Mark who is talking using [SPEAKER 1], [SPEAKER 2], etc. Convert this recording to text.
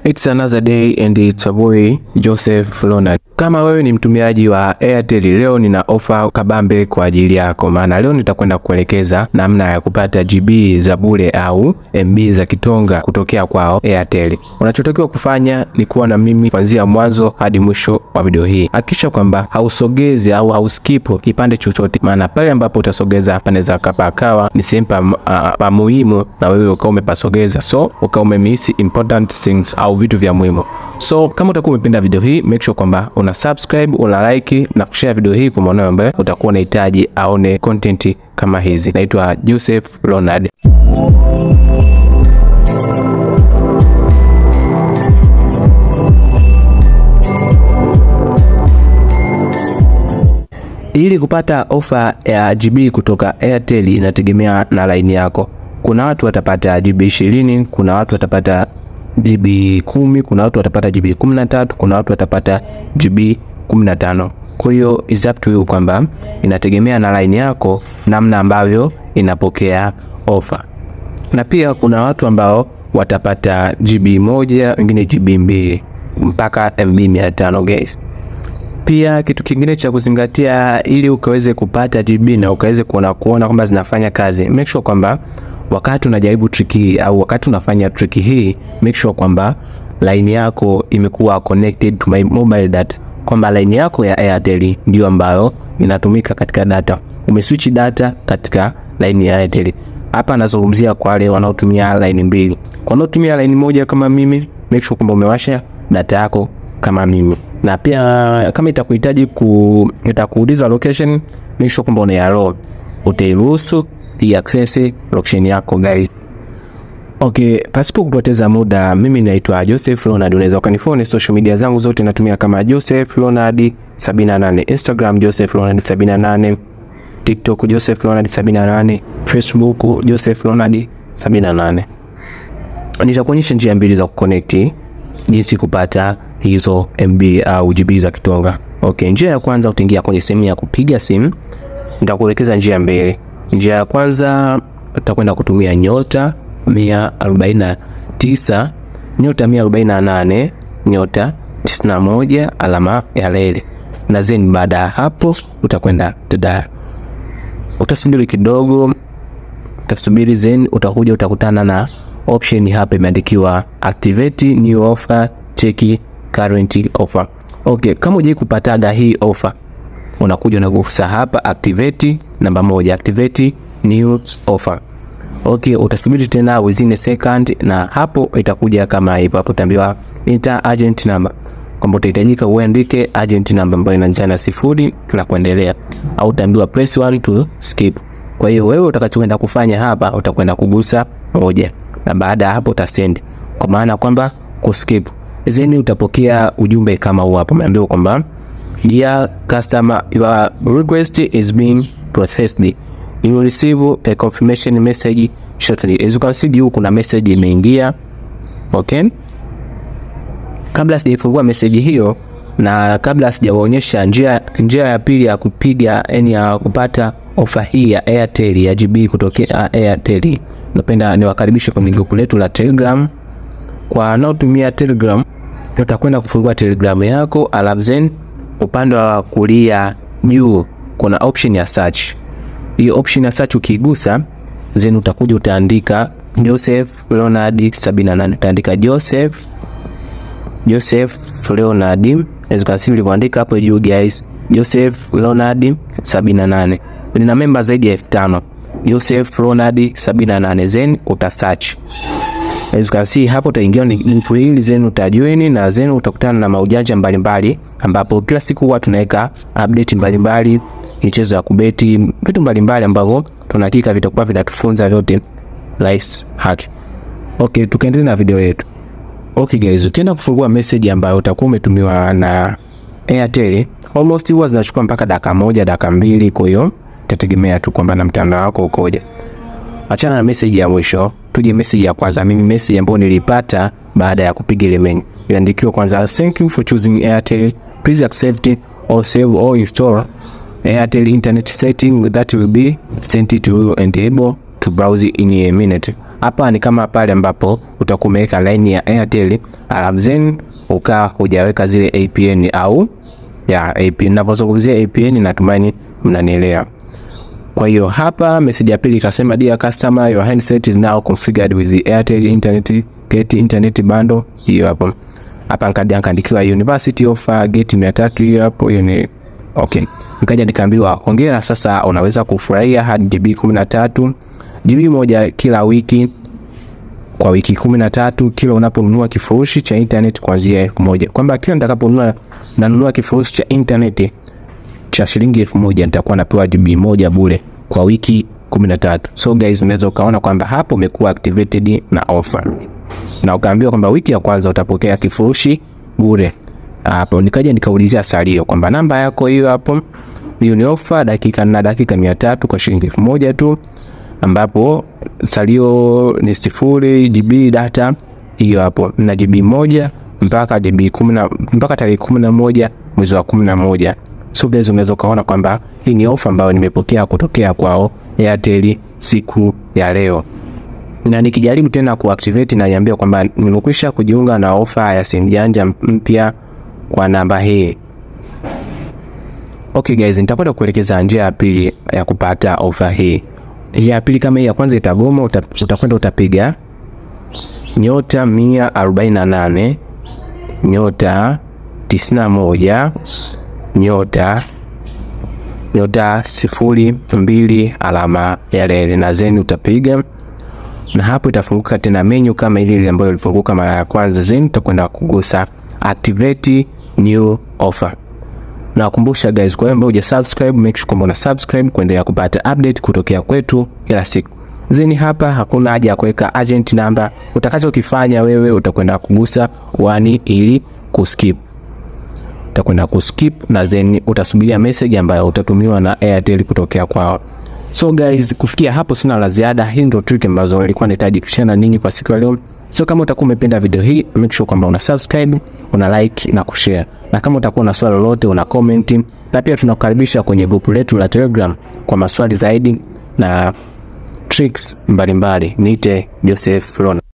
[SPEAKER 1] It's another day and it's a boy Joseph Ronald. Kama wewe ni mtumiaji wa Airtel, leo nina ofa kabambe kwa ajili yako, maana leo nitakwenda kuelekeza namna ya kupata GB za bure au MB za kitonga kutokea kwao Airtel. Unachotakiwa kufanya ni kuwa na mimi kuanzia mwanzo hadi mwisho wa video hii. Hakikisha kwamba hausogezi au hauskipu kipande chochote, maana pale ambapo utasogeza panaweza kapakawa ni sehemu pa, uh, pa muhimu na wewe ukawa umepasogeza, so ukawa umemiss important things au vitu vya muhimu. So kama utakuwa umependa video hii, make sure kwamba una subscribe, una like na kushare video hii kwa mwanao ambaye utakuwa unahitaji aone content kama hizi. Naitwa Joseph Ronald. Ili kupata ofa ya GB kutoka Airtel inategemea na line yako. Kuna watu watapata GB 20, kuna watu watapata GB 10, kuna watu watapata GB 13, kuna watu watapata GB 15. Kwa hiyo is up to you kwamba inategemea na line yako namna ambavyo inapokea ofa. Na pia kuna watu ambao watapata GB moja, wengine GB mbili mpaka MB 500 guys. Pia kitu kingine cha kuzingatia ili ukaweze kupata GB na ukaweze kuona kuona kwamba zinafanya kazi, make sure kwamba wakati unajaribu trick hii au wakati unafanya trick hii, make sure kwamba line yako imekuwa connected to my mobile data, kwamba line yako ya Airtel ndio ambayo inatumika katika data. Umeswitch data katika line ya Airtel. Hapa nazungumzia kwa wale wanaotumia line mbili. Kwa wanaotumia line moja kama mimi, make sure kwamba umewasha data yako kama mimi na pia kama itakuhitaji ku itakuuliza location, make sure kwamba una allow, utairuhusu i access location yako guys. Okay, pasipo kupoteza muda, mimi naitwa Joseph Ronald. Unaweza ukanifollow social media zangu zote, natumia kama Joseph Ronald 78, Instagram Joseph Ronald 78, TikTok Joseph Ronald 78, Facebook Joseph Ronald 78. Nitakuonyesha njia mbili za kuconnect, jinsi kupata hizo MB au GB za kitonga. Okay, njia ya kwanza utaingia kwenye sehemu ya kupiga simu. Nitakuelekeza njia mbili. Njia ya kwanza utakwenda kutumia nyota 149 nyota 148 nyota 91 alama ya leli, na then baada ya hapo utakwenda tada, utasubiri kidogo, utasubiri then utakuja utakutana na option hapa imeandikiwa activate new offer cheki current offer. Okay, kama hujai kupataga hii offer, unakuja unagusa hapa activate namba moja, activate new offer. Okay, utasubiri tena within a second, na hapo itakuja kama hivyo. Hapo utaambiwa enter agent number, kwamba utahitajika uandike agent number ambayo inaanza na sifuri na kuendelea, au utaambiwa press one to skip. Kwa hiyo wewe utakachokwenda kufanya hapa, utakwenda kugusa moja, na baada ya hapo utasend, kwa maana kwamba kuskip then utapokea ujumbe kama huu hapo, umeambiwa kwamba dear customer your request is being processed you will receive a confirmation message shortly. As you can see juu kuna message imeingia. Okay, kabla sijaifungua message hiyo na kabla sijawaonyesha njia njia ya pili ya kupiga yani ya kupata ofa hii ya Airtel ya GB kutokea Airtel, napenda niwakaribishe kwenye grupu letu la Telegram. Kwa wanaotumia Telegram utakwenda kufungua Telegram yako, alafu then upande wa kulia juu kuna option ya search. Hiyo option ya search ukigusa, then utakuja utaandika Joseph Leonard 78, utaandika Joseph Joseph Leonard, as you can see ulivyoandika hapo juu guys, Joseph Leonard 78. Nina member zaidi ya 5000 Joseph Leonard 78, then uta search As you can see hapo utaingia ni group hili then utajoin na then utakutana na maujanja mbalimbali ambapo kila siku huwa tunaweka update mbalimbali, michezo ya kubeti, vitu mbalimbali ambavyo tunahakika vitakuwa vinatufunza vyote life hack. Okay, tukaendelea na video yetu. Okay guys, ukienda kufungua message ambayo utakuwa umetumiwa na Airtel, almost huwa zinachukua mpaka dakika moja, dakika mbili, kwa hiyo itategemea tu kwamba na mtandao wako ukoje. Achana na message ya mwisho, tuje message ya kwanza. Mimi message ambayo nilipata baada ya kupiga ile menu iliandikiwa kwanza, thank you for choosing Airtel, please accept or save or install Airtel internet setting that will be sent to you and able to browse in a minute. Hapa ni kama pale ambapo utakuwa umeweka line ya Airtel alafu then ukaa hujaweka zile APN au ya APN. Ninapozungumzia APN natumaini mnanielewa. Kwa hiyo hapa message ya pili ikasema, dear customer your handset is now configured with the Airtel internet get internet bundle. Hiyo hapo hapa nikaja nikaandikiwa university offer get 300 hiyo hapo, hiyo ni okay. Nikaja nikaambiwa hongera, sasa unaweza kufurahia hadi GB 13 GB moja kila wiki kwa wiki kumi na tatu kila unaponunua kifurushi cha internet kuanzia elfu moja kwamba kila nitakaponunua nanunua kifurushi cha internet cha shilingi elfu moja nitakuwa napewa GB moja bure kwa wiki kumi na tatu. So guys, unaweza ukaona kwamba hapo umekuwa activated na offer na ukaambiwa kwamba wiki ya kwanza utapokea kifurushi bure. Hapo nikaja nikaulizia salio kwamba namba yako hiyo hapo, hiyo ni offer dakika na dakika mia tatu kwa shilingi elfu moja tu, ambapo salio ni sifuri GB data hiyo hapo na GB moja mpaka GB kumi na mpaka tarehe kumi na moja mwezi wa kumi na moja. So guys, unaweza ukaona kwamba hii ni ofa ambayo nimepokea kutokea kwao Airtel siku ya leo, na nikijaribu tena kuactivate na niambia kwamba nimekwisha kujiunga na ofa ya simu janja mpya kwa namba hii. Okay guys, nitakwenda kuelekeza njia ya pili ya kupata ofa hii. Njia ya pili kama hii ya kwanza itagoma, uta, utakwenda utapiga nyota mia arobaini na nane nyota tisini na moja nyota nyota sifuri mbili alama ya reli na zeni utapiga, na hapo itafunguka tena menu kama ile ile ambayo ilifunguka mara ya kwanza. Zeni utakwenda kugusa activate new offer. Nawakumbusha guys, kwa hiyo ambao huja subscribe, make sure kwamba una subscribe kuendelea kupata update kutokea kwetu kila siku. Zeni hapa hakuna haja ya kuweka agent number. Utakachokifanya wewe utakwenda kugusa one ili kuskip utakwenda kuskip na then utasubiria message ambayo utatumiwa na Airtel kutokea kwao. So guys, kufikia hapo sina la ziada. Hii ndio trick ambazo nilikuwa nahitaji kushare na ninyi kwa siku ya leo. So kama utakuwa umependa video hii, make sure kwamba una subscribe, una like na kushare. Na kama utakuwa na swali lolote, una comment. Na pia tunakukaribisha kwenye grupu letu la Telegram kwa maswali zaidi na tricks mbalimbali. Niite Joseph Rona.